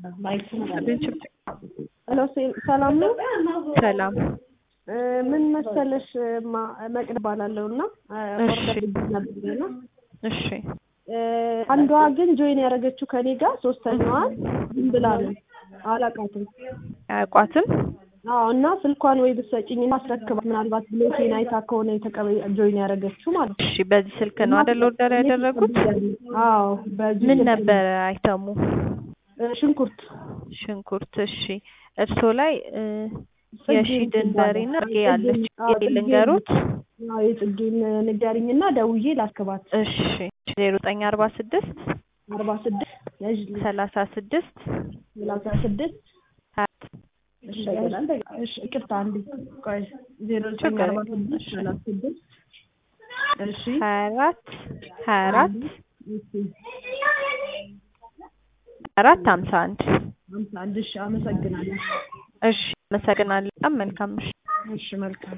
ሄሎ ሰላም ነው? ሰላም እ ምን መሰለሽ ማ- መቅደስ እባላለሁ እና እሺ። ኦርደር ነበር እና እሺ እ አንዷ ግን ጆይን ያደረገችው ከኔ ጋር ሶስተኛዋን ዝም ብላ ነው አላውቃትም። አያውቋትም? አዎ እና ስልኳን ወይ ብትሰጪኝ እና አስረክባት ምናልባት ብሎኬን አይታ ከሆነ የተቀበ ጆይን ያደረገችው ማለት ነው። እሺ በዚህ ስልክ ነው አይደል ኦርደር ያደረጉት? አዎ በዚህ ምን ስልክ ነው። ነበረ አይተሙ? እ ሽንኩርት ሽንኩርት። እሺ እርሶ ላይ እ ጽጌ የሺ ድንበሬ እና ጽጌ ያለች ልንገሩት። አዎ የጽጌን ንገሪኝ እና ደውዬ ላስገባት። እሺ ዜሮ ዘጠኝ አርባ ስድስት አርባ ስድስት ያዥልኝ ሰላሳ ስድስት ሰላሳ ስድስት እሺ እሺ ይቅርታ አንዴ ቆይ ዜሮ ዘጠኝ ችግር አርባ የለም። ስድስት እሺ። ሰላሳ ስድስት እሺ ሀያ አራት ሀያ አራት እሺ አራት ሀምሳ አንድ አምሳ አንድ እሺ አመሰግናለሁ እሺ አመሰግናለሁ። በጣም መልካም ምሽት። እሺ መልካም